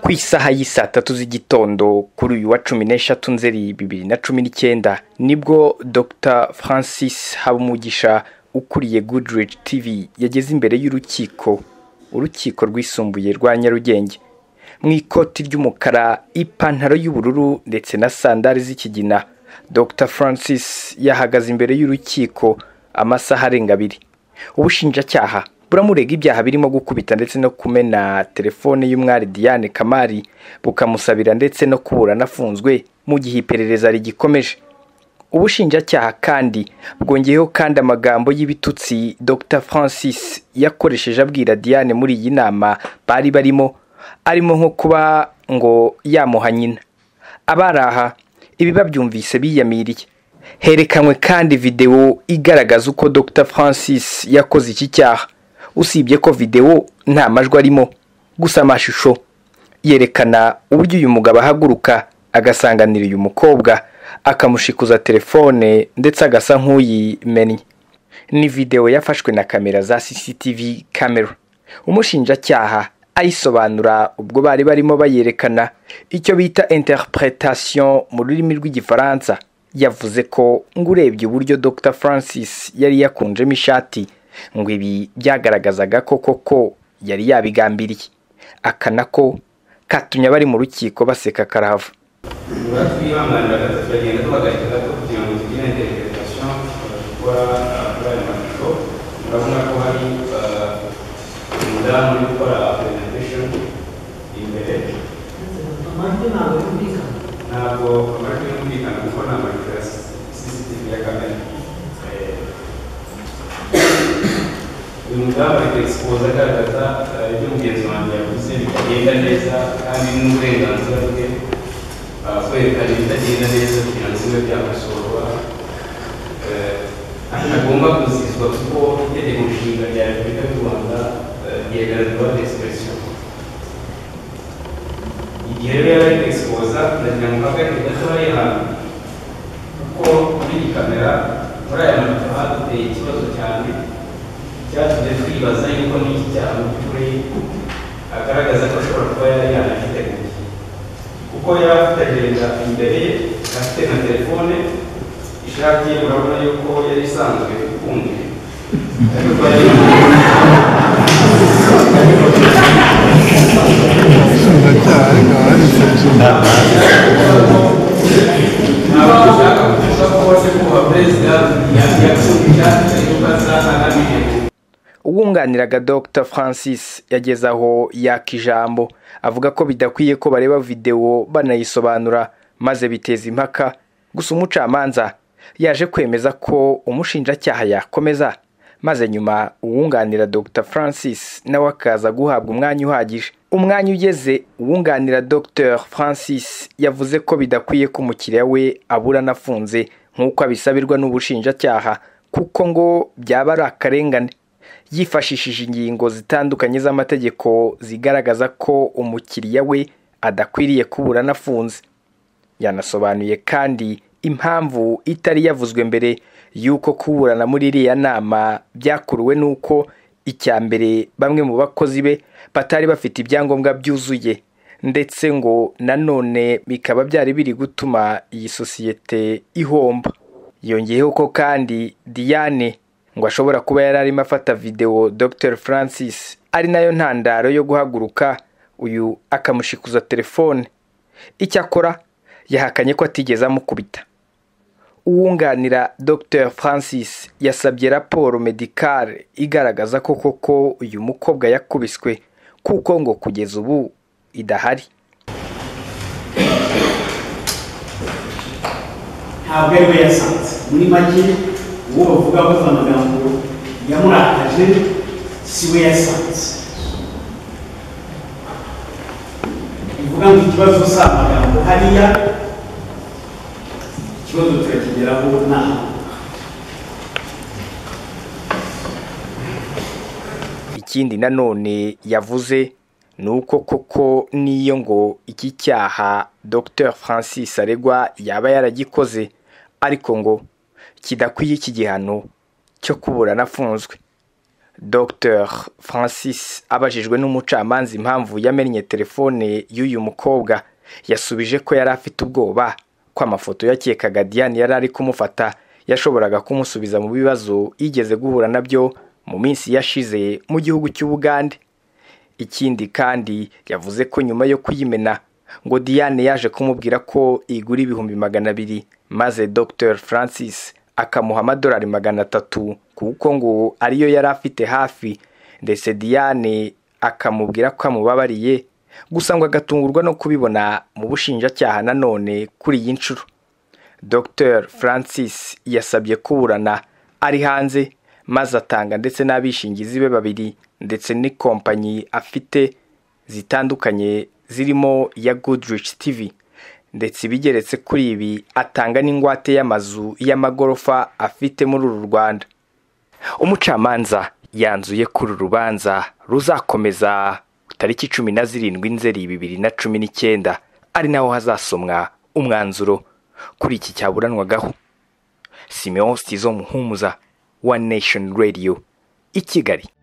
ku isaha y'isaa tatu z'igitondo kuri uyu wa cumi n'eshatu nzeri bibiri na cumi n'icyenda nibwo dr francis habumugisha ukuriye goodrich tv yageze imbere y'urukiko urukiko rwisumbuye rwa nyarugenge mu ikoti ry'umukara ipantaro y'ubururu ndetse na sandari z'ikigina dr francis yahagaze imbere y'urukiko amasaha arenga abiri ubushinjacyaha buramurega ibyaha birimo gukubita ndetse no kumena telefone y'umwari diane kamari bukamusabira ndetse no kubura anafunzwe mu gihe iperereza rigikomeje ubushinjacyaha kandi bwongeyeho kandi amagambo y'ibitutsi dr francis yakoresheje abwira diane muri iyi nama bari barimo arimo nko kuba ngo yamuha nyina abari aha ibi babyumvise biyamiriye herekanwe kandi videwo igaragaza uko dr francis yakoze iki cyaha usibye ko videwo nta majwi arimo gusa amashusho yerekana uburyo uyu mugabo ahaguruka agasanganira uyu mukobwa akamushikuza telefone ndetse agasa nk'uyimennye ni videwo yafashwe na kamera za cctv camera umushinjacyaha ayisobanura ubwo bari barimo bayerekana icyo bita interpretation mu rurimi rw'igifaransa yavuze ko ngo urebye uburyo dr francis yari yakunjemo ishati ngo ibi byagaragazaga ko koko yari yabigambiriye aka nako katumye abari mu rukiko baseka karahava niba twihanganira tukagenda tuhagarika gato kugira ngo tugire intereputation gukora kuri ayo mashusho murabona ko hari umudamu uri gukora presentation imbere amajwi ntabwo yumvikana ntabwo amajwi yumvikana kuko ni amashusho ya cctv ya kamera uyu mudamu ari kwegisipoza agaragaza ibyo mugenzi wanjye yavuze bitagenda neza kandi n'uburenganzira bwe kwerekana ibitagenda neza kugira ngo bibe byakosora ntagomba kuzizwa kuko itegeko nshinga rya repubulika y'u rwanda ryegarirwa expression igihe rero yari ari kwegisipoza ndagira ngo mpagarike gatoya yihana kuko muri iyi kamera muri aya mafoto haduteye ikibazo cyane byatumye twibaza yuko n'iki cyaha mu by'ukuri agaragaza ko ashobora kuba yari yanagiteguye kuko yari afite agenda imbere ye afite na telefone ishati ye urabona yuko yari isanzwe ikunze ariko yari ubushinjacyaha ariko aba ari insuzuma ntabwo dushaka kuvuga ko wase kuba perezida yakunze ishati ariko aza anabihebye uwunganiraga dr francis yageze aho yaka ijambo avuga ko bidakwiye ko bareba videwo banayisobanura maze biteza impaka gusa umucamanza yaje kwemeza ko umushinjacyaha yakomeza maze nyuma uwunganira dr francis nawe akaza guhabwa umwanya uhagije umwanya ugeze uwunganira dr francis yavuze ko bidakwiye ko umukiriya we abura anafunze nk'uko abisabirwa n'ubushinjacyaha kuko ngo byaba ari akarengane yifashishije ingingo zitandukanye z'amategeko zigaragaza ko umukiriya we adakwiriye kubura anafunze yanasobanuye kandi impamvu itari yavuzwe mbere y'uko kuburana muri iriya nama byakuruwe n'uko icya mbere bamwe mu bakozi be batari bafite ibyangombwa byuzuye ndetse ngo nanone bikaba byari biri gutuma iyi sosiyete ihomba yongeyeho ko kandi diane ngo ashobora kuba yari arimo afata videwo dr francis ari nayo ntandaro yo guhaguruka uyu akamushikuza telefone icyakora yahakanye ko atigeze amukubita uwunganira dr francis yasabye raporo medicale igaragaza ko koko uyu mukobwa yakubiswe kuko ngo kugeza ubu idahari ntabwo ari we yasanze muri make uwo bavuga bavuga amagambo yamurakaje si we yasanze bivuga ngo ikibazo si amagambo hariya ikibazo turakigeraho naho ikindi nanone yavuze ni uko koko n'iyo ngo iki cyaha dr francis aregwa yaba yaragikoze ariko ngo kidakwiye iki gihano cyo kubura anafunzwe dr francis abajijwe n'umucamanza impamvu yamennye telefone y'uyu mukobwa yasubije ko yari afite ubwoba ko amafoto yakekaga diane yari ari kumufata yashoboraga kumusubiza mu bibazo yigeze guhura nabyo mu minsi yashize mu gihugu cy'ubugande ikindi kandi yavuze ko nyuma yo kuyimena ngo diane yaje kumubwira ko igura ibihumbi magana abiri maze dr francis akamuha amadolari magana atatu kuko ngo ariyo yari afite hafi ndetse diane akamubwira ko amubabariye gusa ngo agatungurwa no kubibona mu bushinjacyaha nanone kuri iyi nshuro dr francis yasabye kuburana ari hanze maze atanga ndetse n'abishingizi be babiri ndetse n'ikompanyi afite zitandukanye zirimo iya goodrich tv ndetse ibigeretse kuri ibi atanga n'ingwate y'amazu y'amagorofa afite muri uru rwanda umucamanza yanzuye ko uru rubanza ruzakomeza tariki cumi na zirindwi nzeri bibiri na cumi n'icyenda ari naho hazasomwa umwanzuro kuri iki cyaburanwagaho simeon stizo muhumuza wa nation radio i kigali